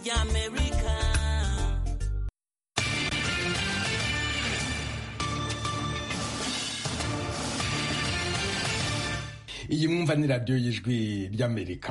ry'amerika iyi mwumva ni radiyo y'ijwi ry'amerika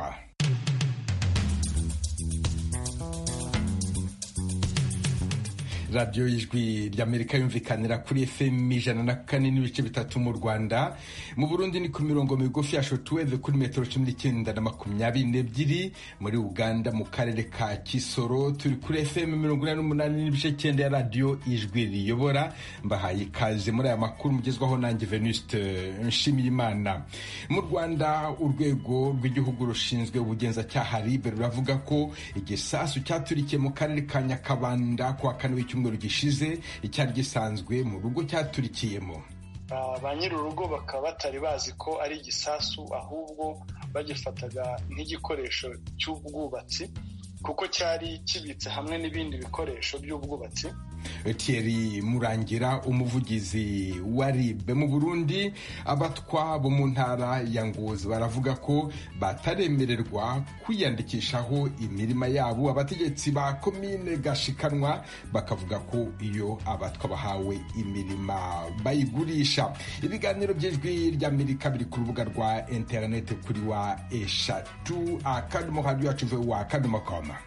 radiyo y'ijwi ry'amerika yumvikanira kuri fm ijana na kane n'ibice bitatu mu rwanda mu burundi ni ku mirongo migufi ya shotuweve kuri metero cumi n'icyenda na makumyabiri n'ebyiri muri uganda mu karere ka kisoro turi kuri fm mirongo inani n'umunani n'ibice cyenda ya radiyo ijwi riyobora mbahaye ikaze muri aya makuru mugezwaho nanjye venuste nshimiyimana mu rwanda urwego rw'igihugu rushinzwe ubugenzacyaha ribe ruravuga ko igisasu cyaturikiye mu karere ka nyakabanda kuwa kane w'icyumweru gishize icyari gisanzwe mu rugo cyaturikiyemo ba nyir'urugo bakaba batari bazi ko ari igisasu ahubwo bagifataga nk'igikoresho cy'ubwubatsi kuko cyari kibitse hamwe n'ibindi bikoresho by'ubwubatsi Thierry Murangira umuvugizi wa RIB mu Burundi abatwa bo mu ntara ya Ngozi baravuga ko bataremererwa kwiyandikishaho imirima yabo abategetsi ba komine Gashikanwa bakavuga ko iyo abatwa bahawe imirima bayigurisha ibiganiro by'ijwi ry'Amerika biri ku rubuga rwa internet kuri wa eshatu akadomo radio yacu wa akadomo koma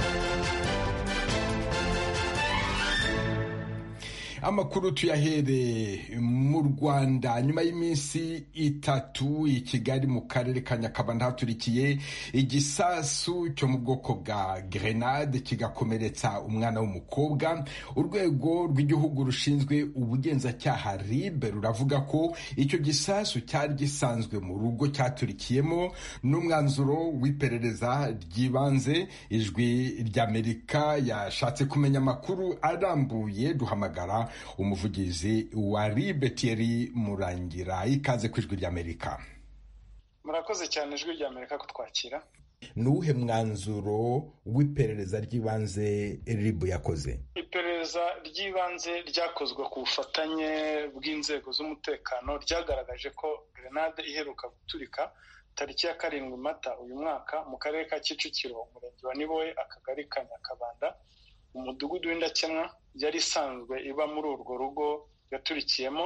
amakuru tuyahere mu rwanda nyuma y'iminsi itatu i kigali mu karere ka nyakabanda haturikiye igisasu cyo mu bwoko bwa grenade kigakomeretsa umwana w'umukobwa urwego rw'igihugu rushinzwe ubugenzacyaha rib ruravuga ko icyo gisasu cyari gisanzwe mu rugo cyaturikiyemo n'umwanzuro w'iperereza ry'ibanze ijwi ry'amerika yashatse kumenya amakuru arambuye duhamagara umuvugizi wa ribe Thierry murangira ikaze ku ijwi ry'amerika murakoze cyane ijwi ry'amerika kutwakira ni uwuhe mwanzuro w'iperereza ry'ibanze ribu yakoze iperereza ry'ibanze ryakozwe ku bufatanye bw'inzego z'umutekano ryagaragaje ko grenade iheruka guturika tariki ya karindwi mata uyu mwaka mu karere ka kicukiro umurenge wa niboye akagari ka nyakabanda umudugudu w'indakemwa yari isanzwe iba muri urwo rugo yaturikiyemo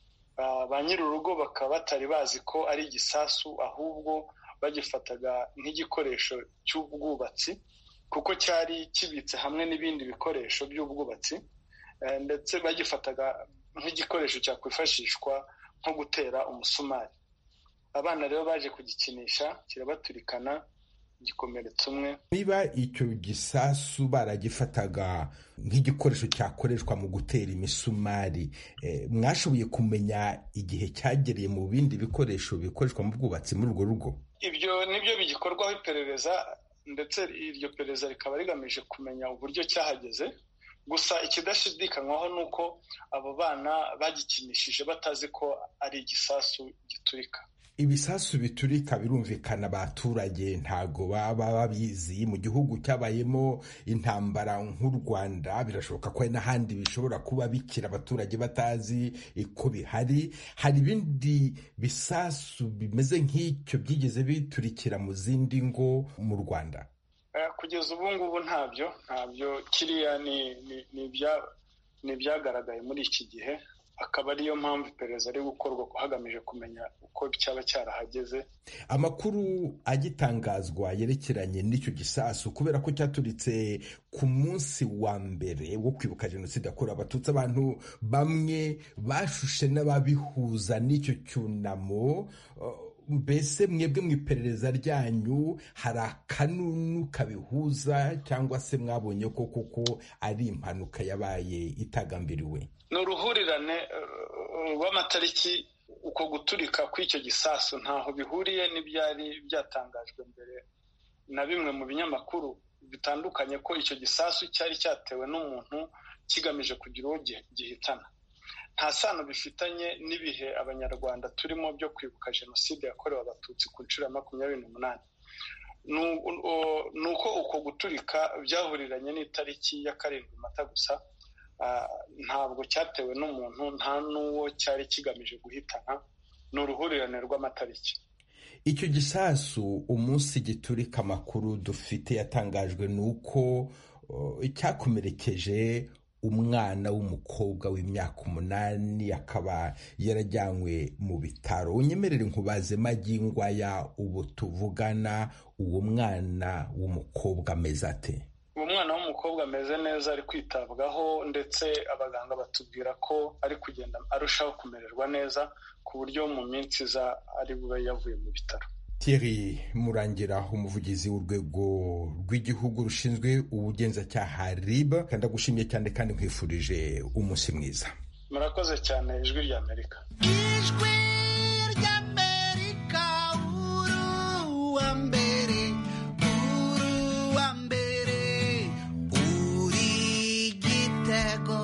ba nyir'urugo bakaba batari bazi ko ari igisasu ahubwo bagifataga nk'igikoresho cy'ubwubatsi kuko cyari kibitse hamwe n'ibindi bikoresho by'ubwubatsi ndetse bagifataga nk'igikoresho cyakwifashishwa nko gutera umusumari abana rero baje kugikinisha kirabaturikana igikomeretso umwe niba icyo gisasu baragifataga nk'igikoresho cyakoreshwa mu gutera imisumari mwashoboye kumenya igihe cyagereye mu bindi bikoresho bikoreshwa mu bwubatsi muri urwo rugo ibyo nibyo bigikorwaho iperereza ndetse iryo perereza rikaba rigamije kumenya uburyo cyahageze gusa ikidashidikanywaho ni uko abo bana bagikinishije batazi ko ari igisasu giturika ibisasu biturika birumvikana abaturage ntago baba babizi mu gihugu cyabayemo intambara nk'u rwanda birashoboka ko hari n'ahandi bishobora kuba bikira abaturage batazi ko bihari hari ibindi bisasu bimeze nk'icyo byigeze biturikira mu zindi ngo mu rwanda kugeza ubu ngubu ntabyo ntabyo kiriya ni ibyagaragaye muri iki gihe akaba ariyo mpamvu iperereza ari gukorwa hagamije kumenya uko cyaba cyarahageze amakuru agitangazwa yerekeranye n'icyo gisasu kubera ko cyaturitse ku munsi wa mbere wo kwibuka jenoside yakorewe abatutsi abantu bamwe bashushe n'ababihuza n'icyo cyunamo mbese mwebwe mu iperereza ryanyu hari akanunu kabihuza cyangwa se mwabonye ko koko ari impanuka yabaye itagambiriwe ni uruhurirane rw'amatariki uko guturika kw'icyo gisasu ntaho bihuriye n'ibyari byatangajwe mbere na bimwe mu binyamakuru bitandukanye ko icyo gisasu cyari cyatewe n'umuntu kigamije kugira uwo gihitana nta sano bifitanye n'ibihe abanyarwanda turimo byo kwibuka jenoside yakorewe abatutsi ku nshuro ya makumyabiri n'umunani ni uko uko guturika byahuriranye n'itariki ya karindwi mata gusa ntabwo cyatewe n'umuntu nta n'uwo cyari kigamije guhitana ni uruhurirane rw'amatariki icyo gisasu umunsi giturika amakuru dufite yatangajwe ni uko cyakomerekeje umwana w'umukobwa w'imyaka umunani akaba yarajyanywe mu bitaro unyemerere nkubaze magingwaya ubu tuvugana uwo mwana w'umukobwa ameze ate uwo mwana w'umukobwa ameze neza ari kwitabwaho ndetse abaganga batubwira ko ari kugenda arushaho kumererwa neza ku buryo mu minsi iza ari bube yavuye mu bitaro Thierry Murangira umuvugizi w'urwego rw'igihugu rushinzwe ubugenzacyaha RIB kandi agushimiye cyane kandi nkwifurije umunsi mwiza murakoze cyane ijwi rya amerika ijwi ry'amerika uruwa mbere uruwa mbere uri gitego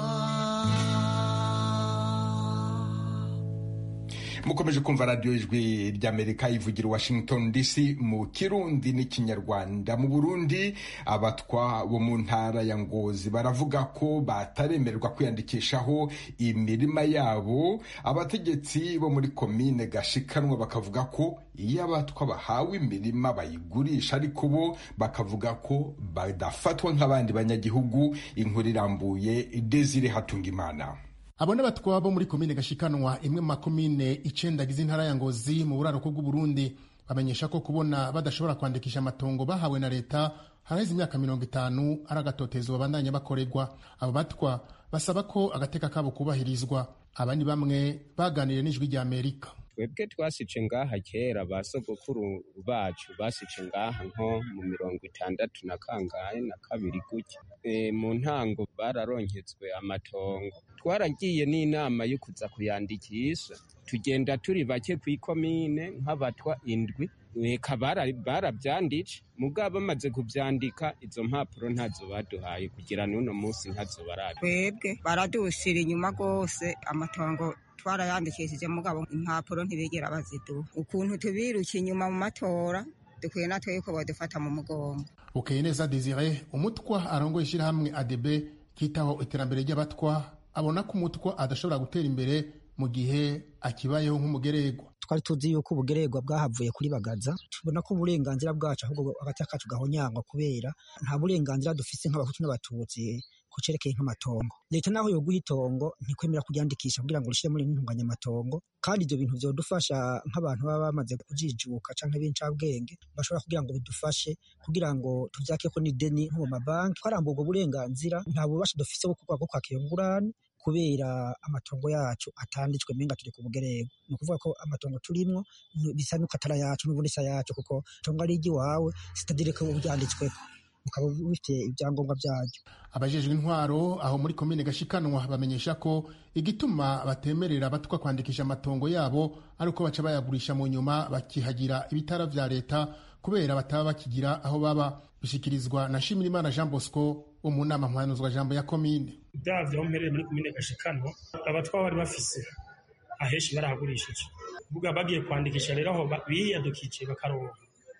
mukomeje kumva radiyo ijwi ry'amerika ivugira washington dc mu kirundi n'ikinyarwanda mu burundi abatwa bo mu ntara ya ngozi baravuga ko bataremererwa kwiyandikishaho imirima yabo abategetsi bo muri komine gashikanwa bakavuga ko iyo abatwa bahawe imirima bayigurisha ariko bo bakavuga ko badafatwa nk'abandi banyagihugu inkuru irambuye desire hatungimana abo n'abatwa bo muri komine gashikanwa imwe mu makomine icenda agize intara ya ngozi mu buraruko bw'uburundi bamenyesha ko kubona badashobora kwandikisha amatongo bahawe na leta haraheze imyaka mirongo itanu ari agatotezo babandanya bakorerwa abo batwa basaba ko agateka kabo kubahirizwa abandi bamwe baganiriye n'ijwi rya amerika twebwe twasice ngaha kera ba sogokuru bacu basice ngaha nko mu mirongo itandatu na kangahe na kabiri gutya e, mu ntango bararonketswe amatongo twaragiye n'inama yo kuza kuyandikisha tugenda turi bake ku ikomine nk'abatwa indwi eka barabyanditse mugabo bamaze kubyandika izo mpapuro ntazo baduhaye kugira n'uno munsi ntazo barabi twebwe baradushira inyuma rwose amatongo twarayandikishije mugabo impapuro ntibigera baziduha ukuntu tubiruka inyuma mu matora dukwiye natwe yuko badufata mu mugongo bukeye neza desire umutwa arongoye ishyirahamwe adebe kitaho iterambere ry'abatwa abona ko umutwa adashobora gutera imbere mu gihe akibayeho nk'umugererwa twari tuzi yuko ubugererwa bwahavuye kuri bagaza tubona ko uburenganzira bwacu ahubwo hagati kacu gahonyangwa kubera nta burenganzira dufise nk'abahutu n'abatutsi ku cerekeye nk'amatongo leta naho yoguha itongo ntikwemera kuryandikisha kugira ngo rishire muri ntunganyamatongo kandi ibyo bintu vyodufasha nk'abantu baba bamaze kujijuka canke b'incabwenge bashobora kugira ngo bidufashe kugira ngo tuvyakeko n'ideni nko mu mabanki twarambuwe ubwo burenganzira nta bubasha dufise bwo kuvuga ko kwakira ingurane kubera amatongo yacu atanditswe menga turi ku bugerego ni ukuvuga ko amatongo turimwo bisa nuko atari ayacu n'ubundi si ayacu kuko itongo ari iry'iwawe sitadire ko byanditsweko ukaba bifite ibyangombwa byaryo abajejwe intwaro aho muri komine gashikanwa bamenyesha ko igituma batemerera abatwa kwandikisha amatongo yabo ari uko baca bayagurisha mu nyuma bakihagira ibitara vya leta kubera bataba bakigira aho baba bishyikirizwa na Shimirimana Jean Bosco wo mu nama mpanuzwa jambo ya komine bya aho mpereye muri komine gashikanwa abatwa bari bafise ahenshi barahagurishije vuga bagiye kwandikisha rero aho biyadukije bakaronka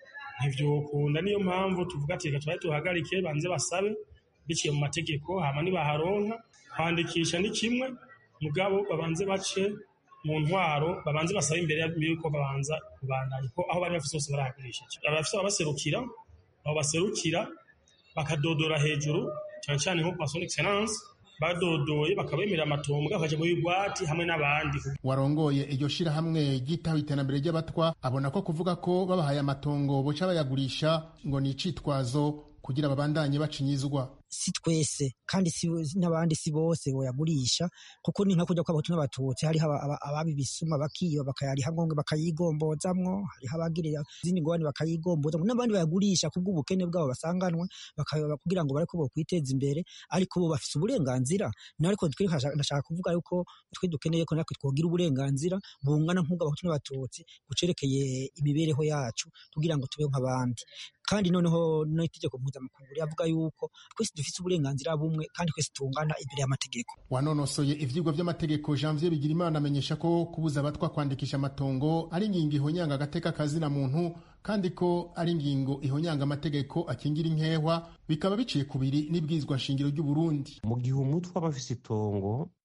ntivyokunda niyo mpamvu tuvuga ati reka tubaye tuhagarike banze basabe biciye mu mategeko hama nibaharonka kwandikisha ni kimwe mugabo babanze bace mu ntwaro babanze basabe imbere yuko babanza kubandanya ko aho bari bafise bose barahagurishije abafise ababaserukira abo baserukira bakadodora hejuru cyane cyane nko kwa son excellence badodoye bakabemerera amatongo bakaja muri bwati hamwe n'abandi warongoye iryo shirahamwe ryitaho iterambere ry'abatwa abona ko kuvuga ko babahaye amatongo boca bayagurisha ngo ni icitwazo kugira babandanye bacinyizwa si twese kandi si n'abandi si bose boyagurisha kuko ni nka kujya kw'abahutu n'abatutsi hariho ababi bisuma bakiba bakayariha ngonge bakayigombozamwo hariho abagirira izindi ngorane bakayigombozamwo n'abandi bayagurisha kubw'ubukene bwabo basanganwe kugira ngo bareko bokwiteza imbere ariko bo bafise uburenganzira nariko twe ndashaka kuvuga yuko twe dukeneye ko natwe twogira uburenganzira bungana nk'ubw'abahutu n'abatutsi gucerekeye imibereho yacu kugira ngo tubeho nk'abandi kandi noneho n'itegeko mpuzamakungu rivuga yuko twese dufite uburenganzira bumwe kandi twese tungana imbere y'amategeko wanonosoye ivyigwa vy'amategeko janvier bigirimana amenyesha ko kubuza abatwa kwandikisha amatongo ari ingingo ihonyanga agateka kazina muntu kandi ko ari ingingo ihonyanga amategeko akingira inkehwa bikaba biciye kubiri n'ibwirizwa nshingiro ry'uburundi mu gihe umutwe aba afise itongo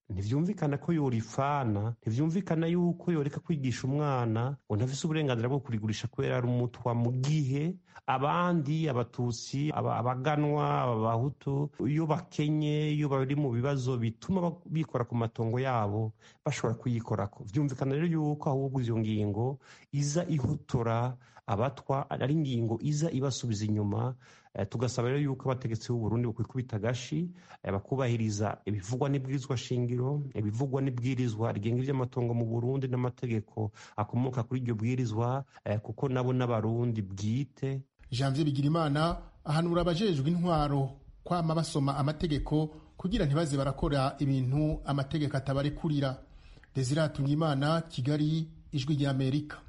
ntivyumvikana ko yorifana ntivyumvikana yuko yoreka kwigisha umwana ngo ntafise uburenganzira bwo kurigurisha kubera ari umutwa mu gihe abandi abatutsi aba- abaganwa abahutu iyo bakenye iyo bari mu bibazo bituma ba- bikora ku matongo yabo bashobora kuyikorako vyumvikana rero yuko ahubwo iyo ngingo iza ihotora abatwa ari ingingo iza ibasubiza inyuma Eh, tugasaba rero yuko abategetsi b'u Burundi bokwikubita agashi eh, bakubahiriza ibivugwa n'ibwirizwa shingiro ibivugwa n'ibwirizwa rigenga ivy'amatongo mu Burundi n'amategeko akomoka kuri iryo bwirizwa eh, kuko nabo n'abarundi bwite janvier bigirimana ahanura abajejwe intwaro kwama basoma amategeko kugira ntibaze barakora ibintu amategeko atabarekurira desire imana kigali ijwi ry'amerika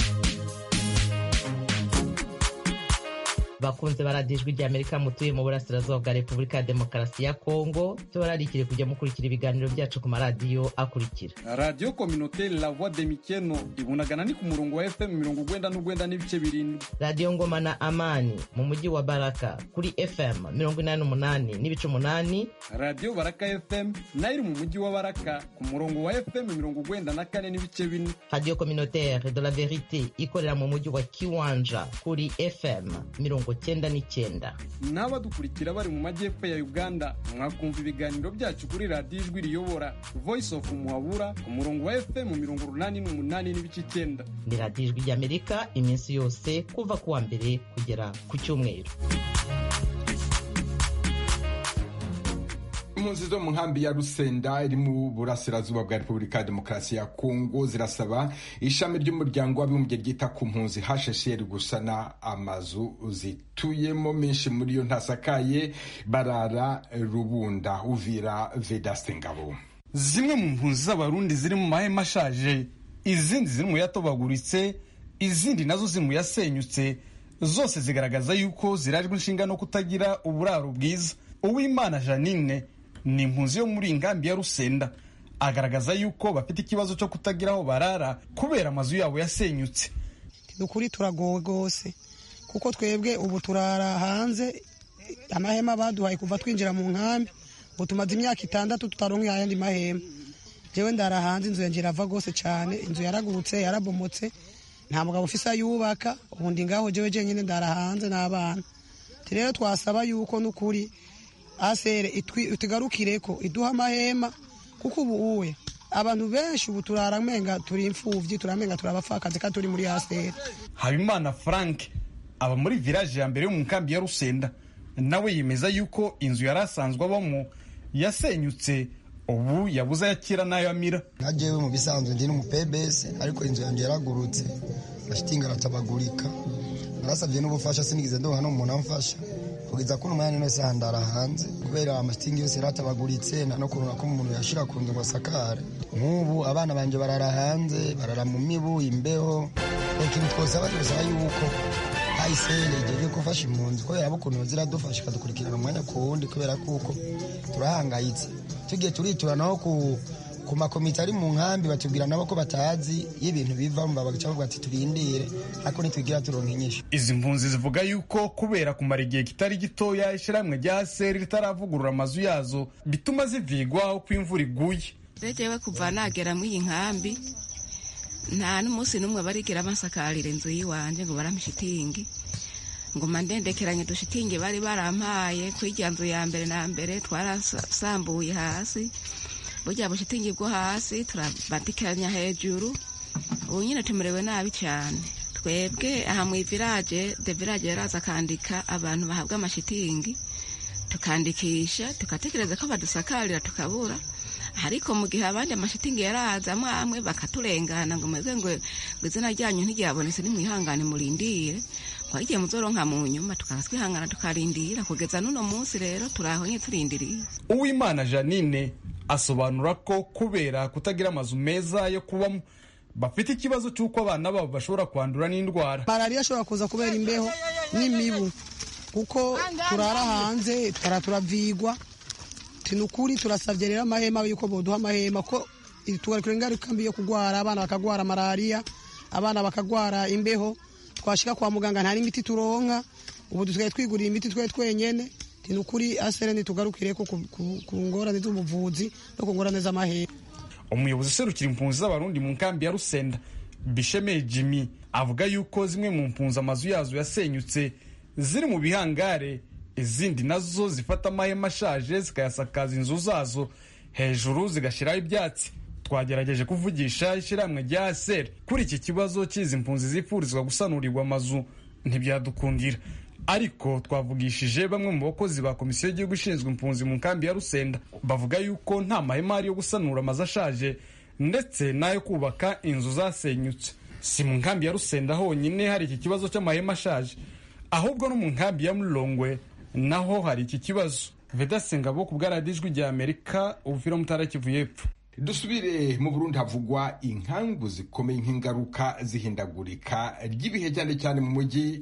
bakunze baradiyo ijwi ry'amerika mutuye mu burasirazuba bwa repubulika ya demokarasi ya kongo tubararikire kujya mukurikira ibiganiro byacu ku maradiyo akurikira radiyo kominoteri la voix de mikeno ibunagana ni ku murongo wa fm mirongo ugwenda n'ugwenda n'ibice birindwi radiyo ngoma na amani mu mujyi wa baraka kuri fm mirongo inani n'umunani n'ibice umunani radiyo baraka fm nayo iri mu mujyi wa baraka ku murongo wa fm mirongo ugwenda na kane n'ibice bine radiyo communautaire de la verite ikorera mu mujyi wa kiwanja kuri fm mirongo cyenda n'icyenda n'abadukurikira bari mu majyepfo ya uganda mwakumva ibiganiro byacu kuri radiyo ijwi riyobora voice of muhabura ku murongo wa fm mirongo urunani n'umunani n'ibice icyenda ni radiyo ijwi ry'amerika iminsi yose kuva ku wa mbere kugera ku cyumweru impunzi zo mu nkambi ya rusenda iri mu burasirazuba bwa repubulika ya demokarasi ya kongo zirasaba ishami ry'umuryango w'abibumbye ryita ku mpunzi hshr gusana amazu zituyemo menshi muri yo ntasakaye barara rubunda uvira vedaste ngabo zimwe mu mpunzi z'abarundi ziri mu mahema ashaje izindi ziri mu yatobaguritse izindi nazo ziri mu yasenyutse zose zigaragaza yuko zirajwe inshinga no kutagira uburaro bwiza uwimana janine ni impunzi yo muri iyi nkambi ya rusenda agaragaza yuko bafite ikibazo cyo kutagira aho barara kubera amazu yabo yasenyutse dukuri turagowe rwose kuko twebwe ubu turara hanze amahema baduhaye kuva twinjira mu nkambi ubu tumaze imyaka itandatu tutaronka ayandi mahema jewe ndara hanze inzu yanjye irava rwose cyane inzu yaragurutse yarabomotse nta mugabo ufise ayubaka ubundi ngaho jewe jenyine ndara hanze n'abana rero twasaba yuko n'ukuri asere itugarukire ko iduha amahema kuko ubu uwe abantu benshi ubu turaramenga turi imfubyi turamenga turi abapfakazi kandi turi muri asere habimana frank aba muri village ya mbere yo mu nkambi ya rusenda nawe yemeza yuko inzu yari asanzwe abamo yasenyutse ubu yabuze ayakira n'ayo amira nka jewe mu bisanzwe ndi n'umupebese ariko inzu yanjye yaragurutse amashitingi aratabagurika narasabye n'ubufasha sinigeze ndoha n'umuntu amfasha kugeza kuno mwanya nose handara hanze kubera amashitingi yose yaratabaguritse nta no kurunga ko umuntu yashira ku nzu ngo asakare nk'ubu abana banje barara hanze barara mu mibu imbeho ikintu twosaba twosaba yuko ayisere igiye gufasha impunzi kubera abo ukuntu ziradufasha ikadukurikirana umwanya ku wundi kubera kuko turahangayitse tugiye turitura naho ku ku makomite ari mu nkambi batubwira nabo ko batazi iyo ibintu bivamo bagaca bavuga ati turindire ariko ntitwigira turonka inyishu izi mpunzi zivuga yuko kubera kumara igihe kitari gitoya ishyirahamwe rya seri ritaravugurura amazu yazo bituma zivigwaho ko imvura iguye rejewe kuva nagera muri iyi nkambi nta n'umunsi n'umwe barigera basakarira inzu y'iwanje ngo barampe ishitingi nguma ndendekeranye dushitingi bari barampaye kuri irya nzu ya mbere na mbere twarasambuye hasi burya bushitingi bwo hasi turabandikiranya hejuru ubu nyine tumerewe nabi cyane twebwe aha mu ivirage de virage yaraza akandika abantu bahabwa amashitingi tukandikisha tugatekereza ko badusakarira tukabura ariko mu gihe abandi amashitingi yaraza amwe amwe bakaturengana ngo mwebwe ngo izina ryanyu ntiryabonetse nimwihangane murindire twagiye muzoronka mu nyuma tukaba twihangana tukarindira kugeza n'uno munsi rero turaho nye turindiriye uwimana janine asobanura ko kubera kutagira amazu meza yo kubamo bafite ikibazo cy'uko abana babo bashobora kwandura n'indwara malariya ashobora kuza kubera imbeho n'imibu kuko turara hanze tukara turavigwa tinukuri turasabye rero amahema yuko boduha amahema ko tugarukira ingaruka mbi yo kugwara abana bakagwara malariya abana bakagwara imbeho twashika kwa muganga nta n'imiti turonka ubu dusigaye twigurira imiti twe twenyene ni ukuri asere ntitugarukire ko ku ngorane z'ubuvuzi no ku ngorane z'amahera umuyobozi userukira impunzi z'abarundi mu nkambi ya rusenda bishemeye jimmy avuga yuko zimwe mu mpunzi amazu yazo yasenyutse ziri mu bihangare izindi nazo zifata amahema ashaje zikayasakaza inzu zazo hejuru zigashyiraho ibyatsi twagerageje kuvugisha ishyirahamwe rya seri kuri iki kibazo cy'izi mpunzi zifurizwa gusanurirwa amazu ntibyadukundira ariko twavugishije bamwe mu bakozi ba komisiyo y'igihugu ishinzwe impunzi mu nkambi ya rusenda bavuga yuko nta mahema ari yo gusanura amazu ashaje ndetse n'ayo kubaka inzu zasenyutse si mu nkambi ya rusenda honyine hari iki kibazo cy'amahema ashaje ahubwo no mu nkambi ya murongwe naho hari iki kibazo vedasengabo ku bwaradijwi rya amerika ubufira mutara kivu y'epfo dusubire mu burundi havugwa inkangu zikomeye nk'ingaruka zihindagurika ry'ibihe cyane cyane mu mujyi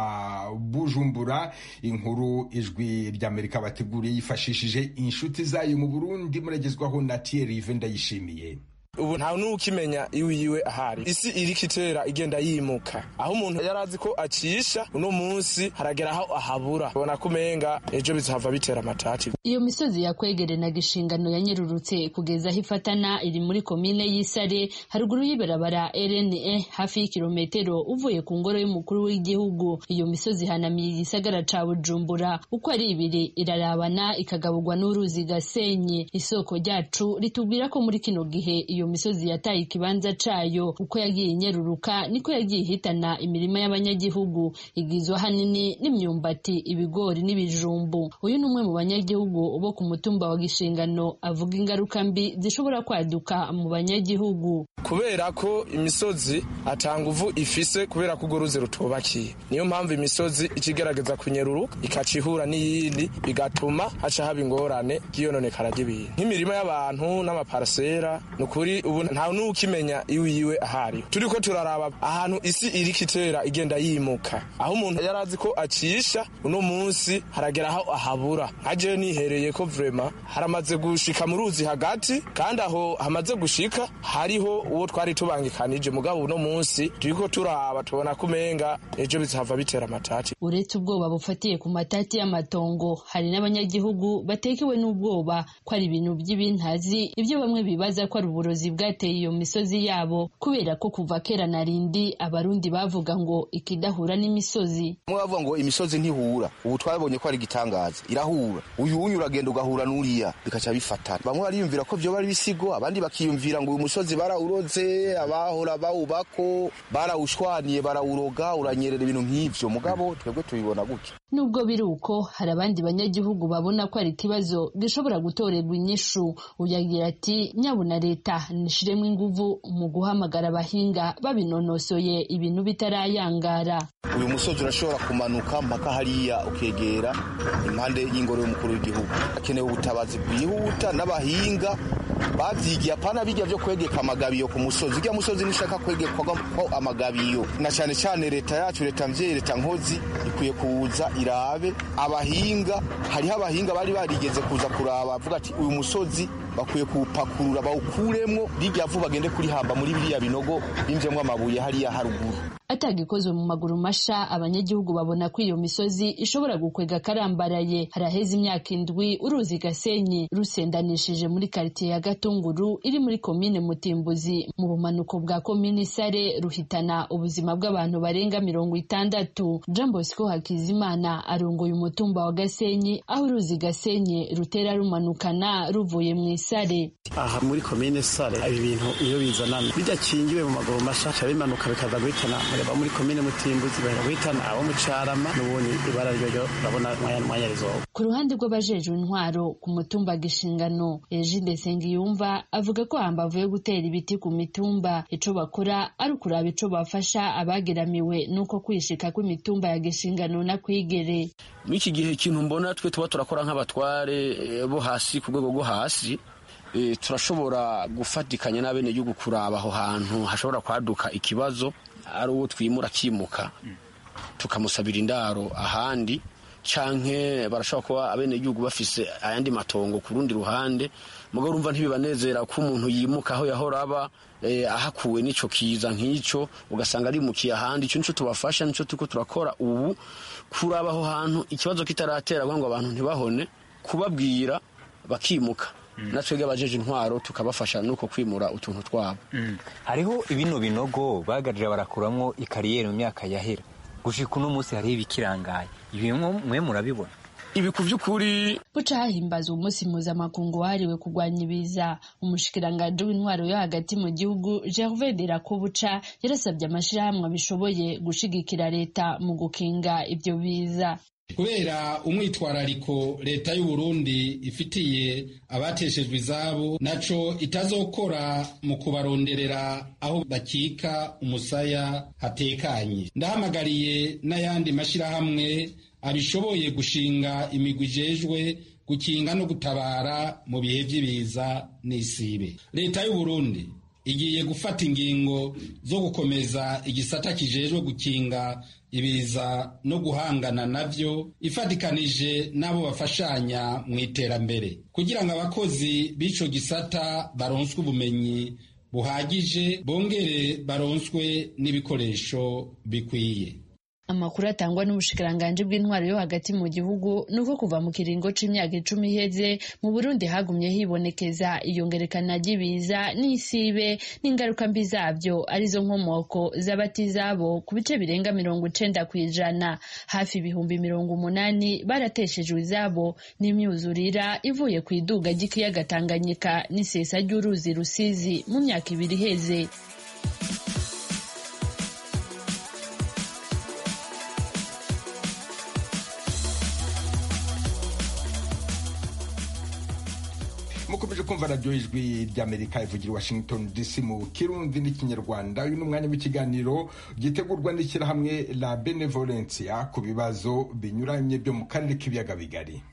wa bujumbura inkuru ijwi ry'amerika bateguriye yifashishije inshuti zayo mu burundi muragezwaho na thierry ndayishimiye ubu nta n'ukimenya iwe iwe ahari isi iriko itera igenda yimuka aho umuntu yari azi ko acisha uno munsi haragera aho ahabura ubona ko umenga ejo bizahava bitera amatati iyo misozi yakwegerenaga inshingano yanyerurutse kugeza aho ifatana iri muri komine y'isare haruguru y'ibarabara rne hafi y'ikirometero uvuye ku ngoro y'umukuru w'igihugu iyo misozi ihanamiye igisagara ca bujumbura uko ari ibiri irarabana ikagaburwa n'uruzi gasenyi isoko ryacu ritubwira ko muri kino gihe iyo misozi yataye ikibanza cayo uko yagiye inyeruruka niko yagiye ihitana imirima y'abanyagihugu igizwe ahanini n'imyumbati ibigori n'ibijumbu uyu ni umwe mu banyagihugu bo ku mutumba wa gishingano avuga ingaruka mbi zishobora kwaduka mu banyagihugu kubera ko imisozi atanga uvu ifise kubera ko urwo ruzi rutubakiye niyo mpamvu imisozi ikigerageza kunyeruruka ikaca ihura n'iyindi bigatuma haca haba ingorane ry'iyononekara ry'ibintu nk'imirima y'abantu n'amaparasera ni ukuri ubu nta n'ukimenya iwe iwe ahari turiko turaraba ahantu isi iriko itera igenda yimuka aho umuntu yari azi ko acisha uno munsi haragera aho ahabura nkajewe nihereye ko vrema haramaze gushika mu ruzi hagati kandi aho hamaze gushika hariho uwo twari tubangikanije mugabo uno munsi turiko turaba tubona ko umenga ejo bizahava bitera amatati uretse ubwoba bufatiye ku matati y'amatongo hari n'abanyagihugu batekewe n'ubwoba ko ari ibintu by'ibintazi ibyo bamwe bibaza ko ari uburozi bwateye iyo misozi yabo kubera ko kuva kera na rindi abarundi bavuga ngo ikidahura n'imisozi mwe bavuga ngo imisozi ntihura ubu twabonye ko ari igitangaza irahura uyu unyu uragenda ugahura n'uriya bikaca bifatana bamwe bariyumvira ko vyoba ari ibisigo abandi bakiyumvira ngo uyu musozi barawuroze abahora bawubako barawushwaniye barawuroga uranyerera ibintu nk'ivyo mugabo twebwe tubibona gutya nubwo biri uko hari abandi banyagihugu babona ko ari ikibazo gishobora gutorerwa inyishu uyagira ati nyabuna leta nishiremo inguvu mu guhamagara abahinga babinonosoye ibintu bitarayangara uyu musozi urashobora kumanuka mpaka hariya ukegera impande y'ingoro y'umukuru w'igihugu hakenewe ubutabazi bwihuta n'abahinga bavyigiye apana bijya vyo kwegeka amagabiyo ku musozi urya musozi nishaka kwegekwako amagabiyo na cane cane leta yacu leta mvyeyi leta nkozi ikwiye kuza irabe abahinga hariho abahinga bari barigeze kuza kuraba avuga ati uyu musozi bakwiye kuwupakurura bawukuremwo rirya vu bagende kurihamba muri biriya binogo bimvyemwo amabuye hariya haruguru atagikozwe mu maguru masha abanyagihugu babona ko iyo misozi ishobora gukwega karambaraye haraheze imyaka indwi uruzi gasenyi rusendanishije muri karitiye ya gatunguru iri muri komine mutimbuzi mu bumanuko bwa komine sare ruhitana ubuzima bw'abantu barenga mirongo itandatu jean bosco hakizimana arongoye umutumba wa gasenyi aho uruzi gasenyi rutera rumanukana ruvuye mu isare aha muri komine sare ibi bintu iyo bizanana bidakingiwe mu maguru masha bimanuka bikaza guhitana aba muri komine mutimbuzi bahera guhitana abo mu carama n'ubundi ibara ryo urabona mwanya mwanya rizoba ku ruhande rw'abajejwe intwaro ku mutumba gishingano Egide Sengiyumva avuga ko hambavu yo gutera ibiti ku mitumba ico bakora ari ukuraba ico bafasha abageramiwe nuko kwishika kw'imitumba ya gishingano na kwigere muri iki gihe ikintu mbona twe tuba turakora nk'abatware bo hasi ku rwego rwo hasi turashobora gufatikanya n'abenegihugu kuraba aho hantu hashobora kwaduka ikibazo ari uwo twimura akimuka tukamusabira indaro ahandi canke barashobora kuba abenegihugu bafise ayandi matongo ku rundi ruhande mugo urumva ntibibanezera ko umuntu yimuka aho yahora aba eh, ahakuwe n'ico kiza nk'ico ugasanga arimukiye ahandi ico nico tubafasha nico turiko turakora ubu kuraba aho hantu ikibazo kitaratera kugira ngo abantu ntibahone kubabwira bakimuka natwebwe abajeje intwaro tukabafasha nuko kwimura utuntu twabo hariho ibino binogo bagarira barakuramwo ikariyeri mu myaka yahera gushika uno munsi hariho ibikirangaye ibi mwe murabibona ibi ku by'ukuri buca hahimbazwa umunsi mpuzamakungu wahariwe kurwanya ibiza umushikiranganji w'intwaro yo hagati mu gihugu gervais derakobuca yarasabye amashyirahamwe abishoboye gushigikira leta mu gukinga ibyo biza kubera umwitwarariko leta y'u Burundi ifitiye abateshejwe izabo naco itazokora mu kubaronderera aho bakika umusaya hatekanye ndahamagariye n'ayandi mashyirahamwe abishoboye gushinga imigwi ijejwe gukinga no gutabara mu bihe by'ibiza n'isibe leta y'u Burundi igiye gufata ingingo zo gukomeza igisata kijejwe gukinga ibiza no guhangana navyo ifatikanije n'abo bafashanya mu iterambere kugira ngo abakozi b'ico gisata baronswe ubumenyi buhagije bongere baronswe n'ibikoresho bikwiye amakuru atangwa n'ubushikiranganji bw'intwaro yo hagati mu gihugu ni uko kuva mu kiringo c'imyaka icumi iheze mu burundi hagumye hibonekeza iyongerekana ry'ibiza n'isibe n'ingaruka mbi zabyo arizo nkomoko z'abatizabo ku bice birenga mirongo icenda ku ijana hafi ibihumbi mirongo umunani barateshejwe izabo n'imyuzurira ivuye ku iduga ry'ikiyaga tanganyika n'isesa ry'uruzi rusizi mu myaka ibiri iheze mukomeje kumva radiyo ijwi ry'amerika ivugira washington dc mu kirundi n'ikinyarwanda uyu ni umwanya w'ikiganiro gitegurwa n'ishyirahamwe la benevolencia ku bibazo binyuranye byo mu karere k'ibiyaga bigari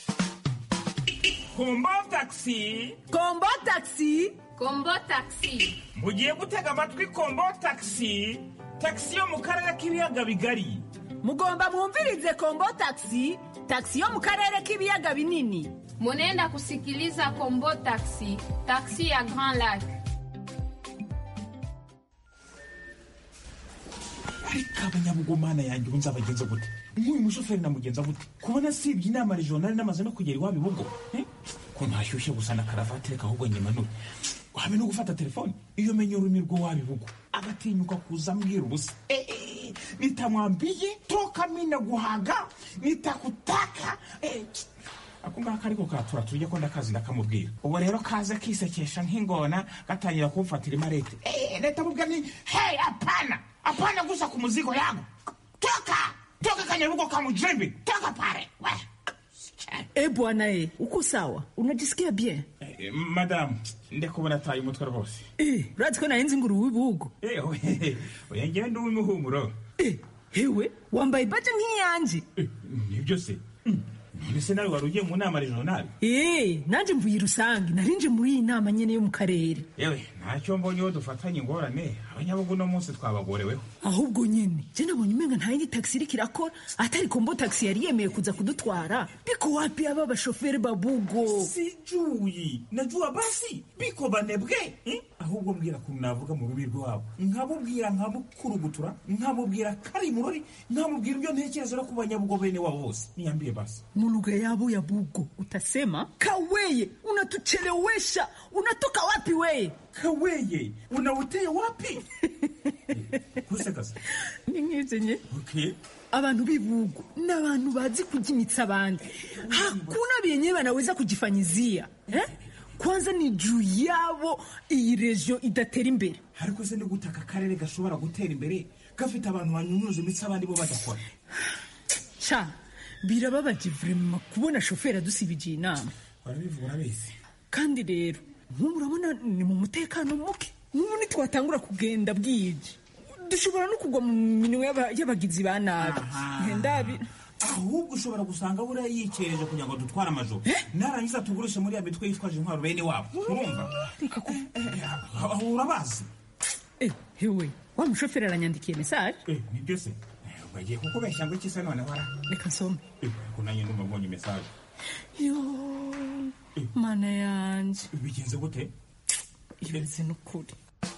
kombo takisi kombo takisi kombo takisi mugiye gutega amatwi kombo takisi takisi yo mu karere k'ibiyaga bigari mugomba mwumvirize kombo takisi takisi yo mu karere k'ibiyaga binini munenda kusikiliza kombo taxi taxi ya grand lac ariko abanyabugumana yanjye ubu nzabagenza gute nk'uyu mushoferi namugenza gute kubona sibye inama regionali namaze no kugera iwabo ibugo ko ntashyushye gusa na karavati reka ahubwo nyimanure habe no gufata telefone iyo menye ururimi rw'iwabo ibugo agatinyuka kuza ambwira ubusa nitamwambiye toka mina guhaga nitakutaka ako ngako ariko katura turya ko ndakazi ndakamubwira ubu rero kaze kisekesha nk'ingona gatangira kumfatira imarete leta mubwira ni hey apana apana gusa ku muzigo yangu toka toka kanyarugo kamujembe toka pale e bwana e uko sawa unajisikia bien Eh, madamu ndekubona ataye umutwe rwose Eh, urazi ko nahenze inguru w'ibugo oya ngewe ndi uw'imihumuro hewe wambaye baje nk'iyanje nibyo se none se nawe wari ugiye mu nama regionali Eh, nanje mvuye rusange narinje muri iyi nama nyene yo mu karere yewe ntacyo mbonye uwo dufatanye ingorane abanyabugu uno munsi twabagoreweho ahubwo nyene je nabonye umenga nta yindi taxi iriko irakora atari kombo taxi yari yemeye kuza kudutwara biko wapi aba bashoferi babugo sijuyi najua basi biko banebwe eh? ahubwo mbwira kuntu navuga mu rubi rwabo nkamubwira nkamukurugutura nkamubwira kari murori nkamubwira ibyo ntekereza no ku banyabugo bene wabo bose niyambie basi mulugha yabo ya bugo utasema kaweye unatuchelewesha unatoka wapi weye kaweye unauteye wapi kusekaza ni nk'ivyo nye okay abantu b'ibugo ni abantu bazi kujimitsa abandi hakuna vyenye wanaweza kujifanyizia eh? kwanza ni juu yabo iyi region idatera imbere ariko se ni gute aka karere gashobora gutera imbere gafite abantu banyunyuza imitsi abandi bo badakora ca birababaje vrema kubona shoferi adusibije inama barabivuga urabizi kandi rero nk'ubu urabona ni mu mutekano muke nk'ubu nitwatangura kugenda bwije dushobora no kugwa mu minwe y'aba- y'abagizi ba nabi ndabi ahubwo ushobora gusanga buriya yikereje kugira ngo dutware amajoro narangiza tugurishe muri ya mitwe yitwaje intwaro bene wabo urumva reka ku aho urabazi Eh, hewe wa mushoferi aranyandikiye mesaje nibyo se bagiye kukubeshya ngo iki se noneho ara reka nsome ko nanjye ndumva mbonye mesaje yo mana yanjye bigenze gute ibaze n'ukuri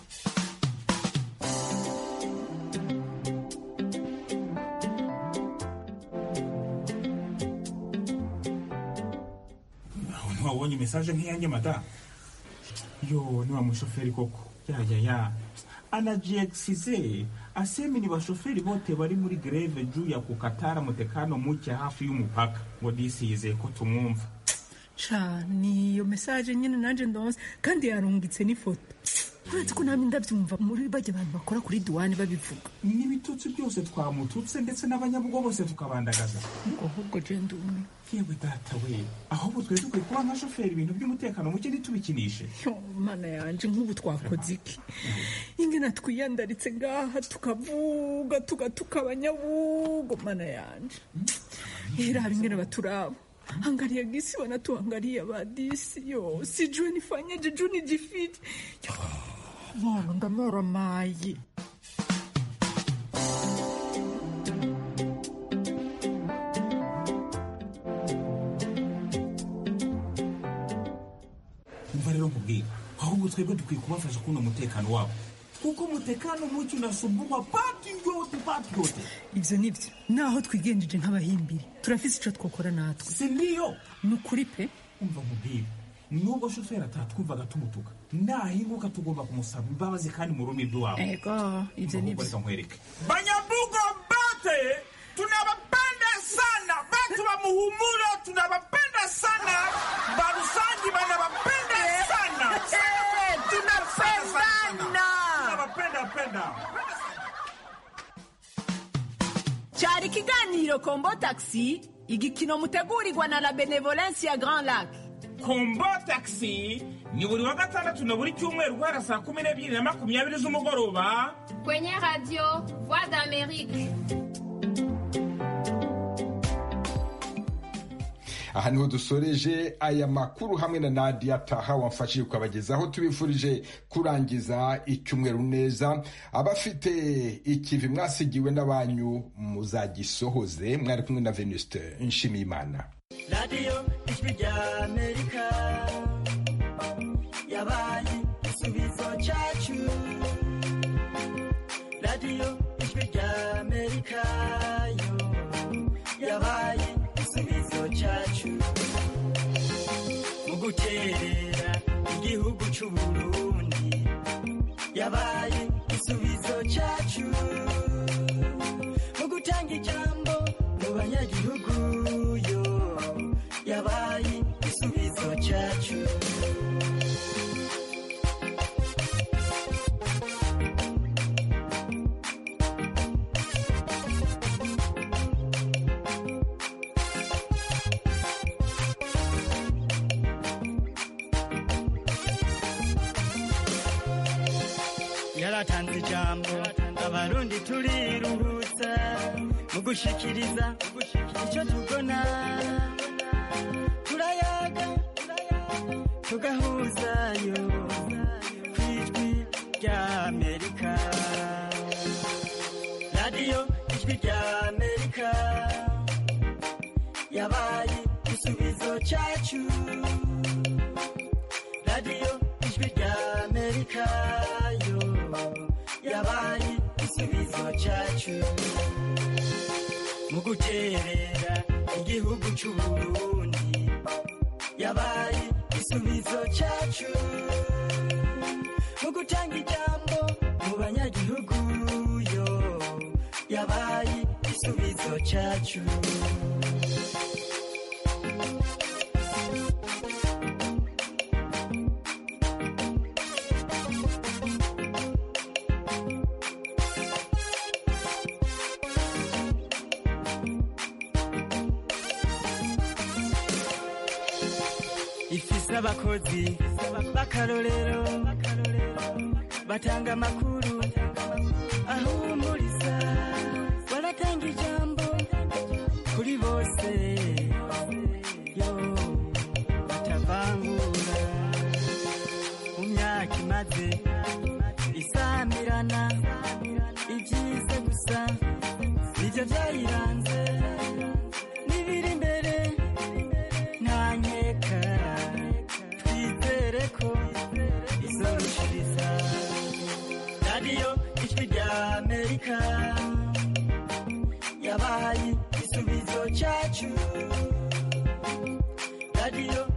aho ntiwabonye mesaje nk'iyanjye mada yo ni wa mushoferi koko ya ya ya anajiegisize asemi ni bashoferi bote bari muri greve juu ya kukatara mutekano muke hafi y'umupaka ngo disize ko tumwumva sha ni iyo mesaje nyine nanjye ndonse kandi yarungitse n'ifoto uretse ko namwe ndabyumva muri bajya abantu bakora kuri duwani babivuga n'ibitutsi byose twamututse ndetse n'abanyabugo bose tukabandagaza ngo ahubwo je ndume yewe data we ahubwo twari dukwiye kuba nka shoferi ibintu by'umutekano muke ntitubikinishe yo mana yanje nk'ubu twakoze iki ingena twiyandaritse ngaha tukavuga tugatuka abanyabugo mana yanje iraba ingene baturaba angalia gisi wanatuangalia badisi yo sijui nifanyeje juu nijifiti yo Bwana ndamora mayi umva rero nkubwira ahubwo twebwe dukwiye kubafasha kubona umutekano wabo kuko umutekano muke unasumbugwa pati yote pati yote ivyo nivyo naho twigenjeje nk'abahimbiri turafise ico twokora natwe si ndiyo ni ukuri pe umva nkubwira nubwo shoferi atatwumvaga tumutuka nahinguka tugomba kumusaba imbabazi kandi mu rurimi rw'iwabo ego ivyo nivyo reka nkwereke banyabugo bate tunawapenda sana batu wa muhumulo tunawapenda sana barusangi banawapenda sana tunapendana tunawapenda penda cyari ikiganiro kombo taxi igikino mutegurirwa na la benevolence ya grand lac kombo taxi ni buri wa gatandatu na buri cyumweru guhera saa kumi n'ebyiri na makumyabiri z'umugoroba Kwenye radio Voix d'Amérique. aha niho dusoreje aya makuru hamwe na nadia taha wamfashije kukabagezaho tubifurije kurangiza icyumweru neza abafite ikivi mwasigiwe n'abanyu muzagisohoze mwari kumwe na venuste nshimiyimana radiyo ijwi rya amerika yabaye igisubizo cyacu radiyo ijwi rya amerika yo yabaye igisubizo cyacu mu guterera igihugu cy'u burundi yabaye igisubizo cyacu mu gutanga ijambo mu banyagihugu yo yabaye igisubizo cyacu yaratanze ijambo abarundi turiruhutsa mu gushikiriza icyo tubona turayaga tugahuzayo ku ijwi rya amerika radiyo ijwi rya amerika yabaye igisubizo cyacu radiyo ijwi rya amerika yo yabaye igisubizo cyacu mu guterera igihugu cy'u burundi yabaye igisubizo cyacu mu gutanga ijambo mu banyagihugu yo yabaye igisubizo cyacu ifise abakozi b'akarorero batanga amakuru ahumuriza baratanga ijambo kuri bose yo batavangura mu myaka imaze isamirana ibyiza gusa nibyo bya ijwi rya amerika yabaye igisubizo cyacu radiyo